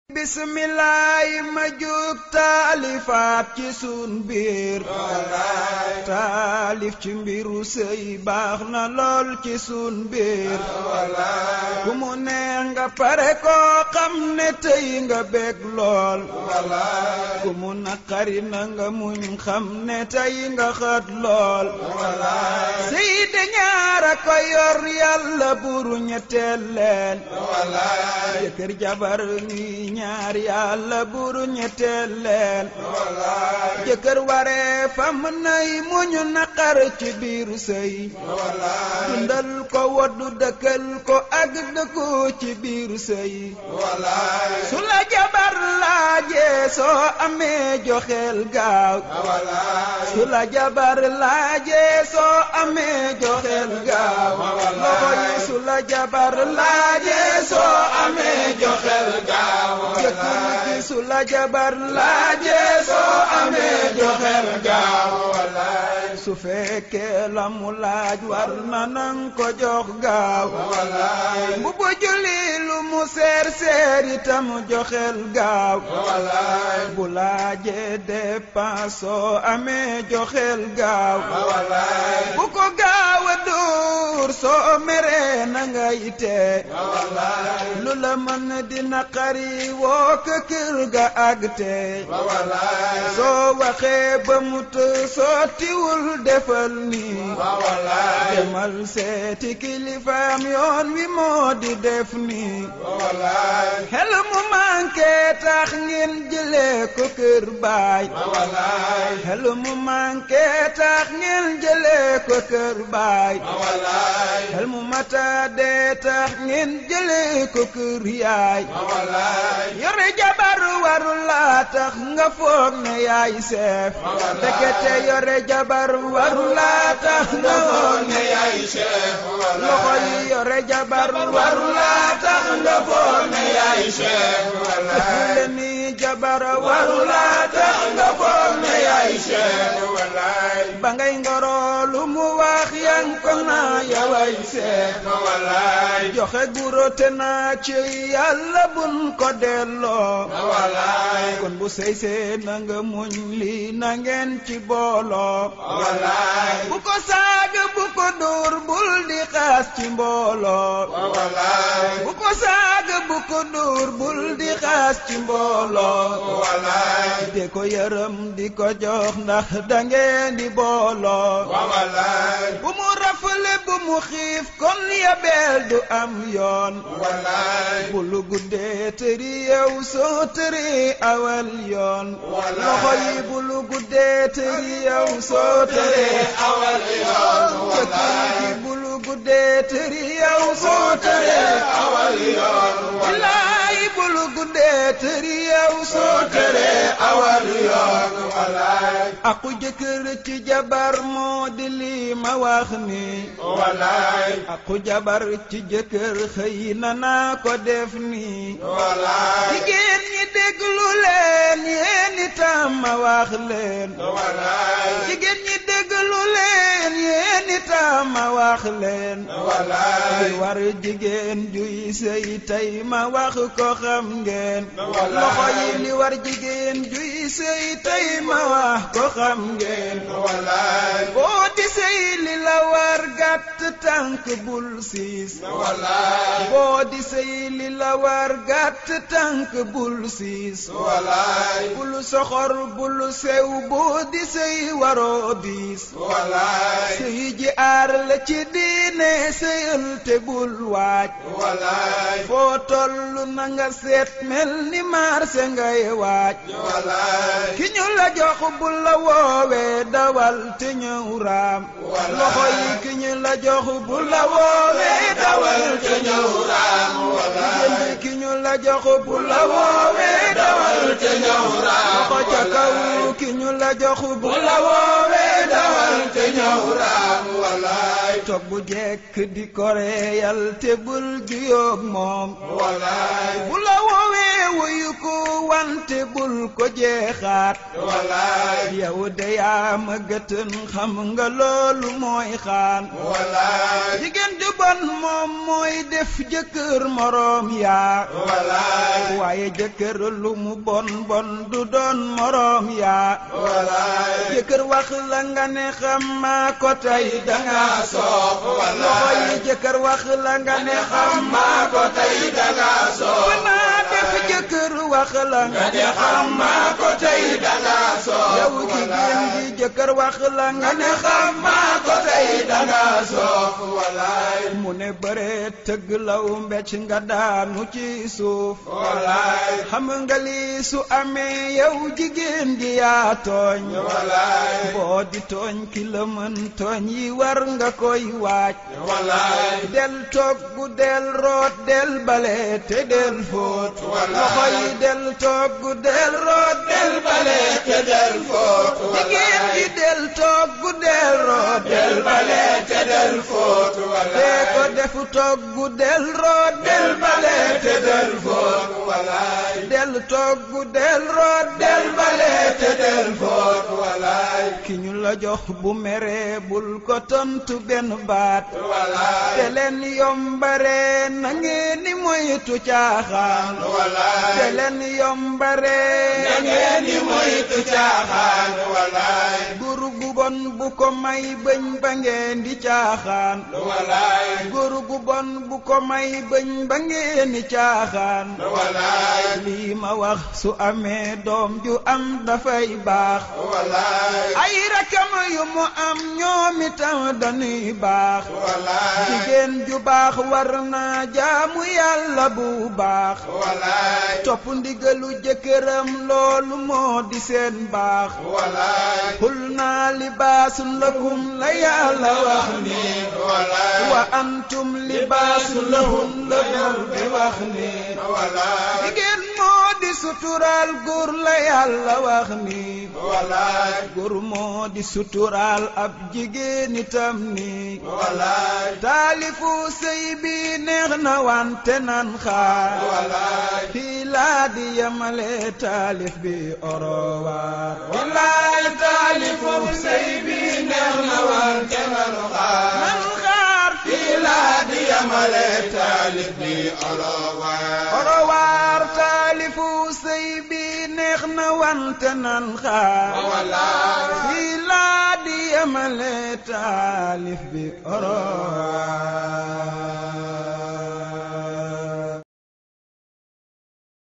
bismillaay ma jug taalifaat ci sun biir taalif ci mbiru sëy baax na lool ci sun biir ku mu neex nga pare koo xam ne tey nga bég lool ku mu naqari na nga muñ xam ne tey nga xët lool sëy de ñaara ko yor yàlla buru ñetteel leen jëkkër jabar ñuy ñaar yàlla buru ñetteel leen jëkkër waree fam nay muñu naqar ci biir sëy dundal ko woddu dëkkal ko ak dëkku ci biir sëy su la jabar laajee soo amee joxeel gaaw su la jabar laajee soo amee joxeel gaaw loxo yi su la jabar laajee soo amee joxeel gaaw jëkkër gi su la jabar laajee soo amee joxeel gaaw su fekkee la mu laaj war na nang ko jox gaaw bu bu julli lu mu seer seer itam joxeel gaaw bu laajee dépense soo amee joxeel gaaw bu ko gaaw a dóor soo meree na nga yitee lu la mën di naqari woo ko kër ga àgg tee soo waxee ba mu të sottiwul defal nii demal seeti kilifaam yoon wi moo di def nii xel mu manqué tax ngeen jëlee ko kër baay xel mu manqué tax ngeen jëlee ko kër baay xel mu mata dee tax ngeen jëlee ko kër yaay yore jabar waru laa tax nga foog ne yaay seef ndekete yore jabar waru laa tax nga foog ne yaay seef loxo yi yore jabar waru laa tax nga foog ne yaay seef le ni jabar waru laa tax nga foog ne yaay seef ba ngay ngoro lu mu wax yang ko naa yaway seef joxe guro te naa ci yàlla bun ko delloo kon bu sey see na nga muñ lii na ngeen ci booloo bu ko saaga bu ko dóor bul di xaas ci mbooloo bu ko saaga bu ko dóor bul di xaas ci mbooloo de ko yërëm di ko jox ndax da ngeen di booloo bu mu rafale bu mu xiif kon yabeel du am yoon bu lu guddee tëri yow soo tëri awal yoon loxo yi bu lu guddee tëri yow soo tëri awal yoon jëkkër gi bu lu guddee tëri yow soo tëri awal yoon walaay bu lu guddee tëri yow soo tëri awal yoon walaay aku jëkkër ci jabar moo di lii ma wax ni walaay aku jabar ci jëkkër xëy na naa ko def ni walaay jigéen ñi déglu leen yéen itam ma wax leen walaay jigéen ñi déglu leen yéen itam ma wax leen walaay li war jigéen juy sëy tey ma wax ko xam ngeen loxo yi li war jigéen juy sëy tey ma wax ko xam ngeen walaay boo di sëy li la war gàtt tànk bul siis walaay boo di sëy li la war gàtt tànk bul siis walaay bul soxor bul sew boo di sëy waroo diis walaay sëy ji aar la ci diine sëyal te bul waaj walaay foo tollu na nga seet mel ni marse ngay waaj walaay ki ñu la jox bul la woowee dawal te ñëw raam loxo yi ki ñu la jox bul la woowee dawal te ñëw raam jigéen ki ñu la jox bul la woowee dawal te ñëw raam loxo ca kaw ki ñu la jox bul la woowee dawal te ñëw raam walaay toog bu jekk di koreyal te bul juyoog moom walaay bu la woowee wuyu ko wan te bul ko jeexaat walaay yow de yaa ma gëtën xam nga loolu mooy xaan walaay jigéen ju bon moom mooy def jëkkër moroom yaa walaay waaye jëkkër lu mu bon bon du doon moroom yaa walaay jëkkër wax la nga ne xam maa ko tey danga soof walaay loxo yi jëkkër wax la nga ne xam maa ko tey danga soof naa def jëkkër wax la nga ne xam maa ko tey danga soof yow jigéen ji jëkkër wax la nga ne xam maa ko tey danga soof walaay mu ne bëre tëgg law mbecc nga daanu ci suuf walaay xam nga lii su amee yow jigéen gi yaa tooñ walaay boo di tooñ ki la mën tooñ yi war nga koy waaj walaay del togg del root del bale te del fóot loxo yi del togg del root del bale te del foot jigéen ji del togg del root del bale te del foot te walaay ko defu togg del root del bale te del foot walaay del togg del root del bale te del foot walaay ki ñu la jox bu meree bul ko tontu benn baat walaay te leen yombare na ngeen ni moytu caaxaan walaay te leen yombare na ngeen di moytu caaxaan walaay góor gu bon bu ko may bëñ ba ngeen di caaxaan walaay góor gu bon bu ko may bëñ ba ngeen di caaxaan walaay lii ma wax su amee doom ju am dafay baax walaay ay rakam yu mu am ñoom itam dañuy baax walaay jigéen ju baax war naa jaamu yàlla bu baax walaay topp ndigalu jëkkëram loolu moo di seen baax walaay xul naa libaasun lakum la yàlla wax ni walaay wa antum libaasun lahun la buur bi wax ni walaay jigéen moo di suturaal góor la yàlla wax ni walaay góor moo di suturaal ab jigéen itam ni walaay taalifu sëy bi neex na wante nan xaar walaay fii laa di yemale taalif bi orowaar walaay taalifu sëy bi neex na wante nanu xaar nan xaar fii laa di yamale taalif bi olowaay orowaar taalifu sëy bi neex na wante nan xaar walaay fii laa di yemale taalif bi orowaar